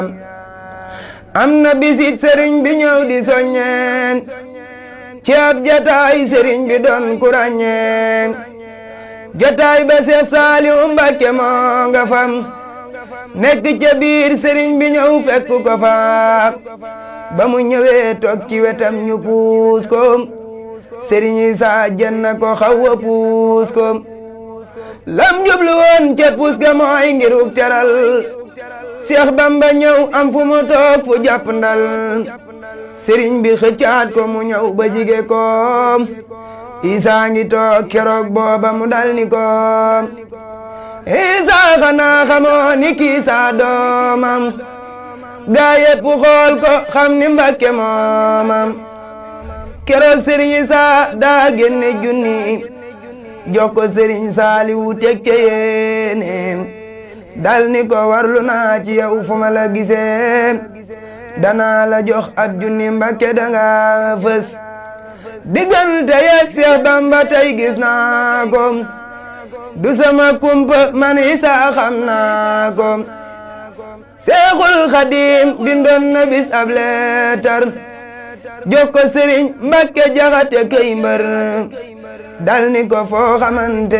am na bisit sëriñ bi ñëw di soññeen ci ab jataay sëriñ bi doon ku ràññeen jataay ba Seex Saaliw Mbàkke moo nga fam nekk ca biir sëriñ bi ñëw fekk ko fa ba mu ñëwee toog ci wetam ñu puus ko sëriñ Isaa jenn ko xaw a puus ko lam jublu woon ca puus ga mooy ngiruk teral Seex Bamba ñëw am fu mu toog fu jàpp ndal sëriñ bi xëccaat ko mu ñëw ba jige ko Isaa ngi toog keroog booba mu dal ni ko Isaa xanaa xamoo ni kii saa doomam gaa yépp xool ko xam ni Mbàkke moomam keroog sëriñ Isaa daa génne junni jox ko sëriñ Saaliwu teg ca yéene dal ni ko warlu naa ci yow fu ma la gisee danaa la jox ab junni Mbàkke danga fës diggante yeeg Seex Bamba tey gis naa ko du sama kumpa man Isaa xam naa ko Seexul Xadiim bindoon na bis ab leetar jox ko Sëriñ Mbàkke Jaxate kay mbër dal ni ko foo xamante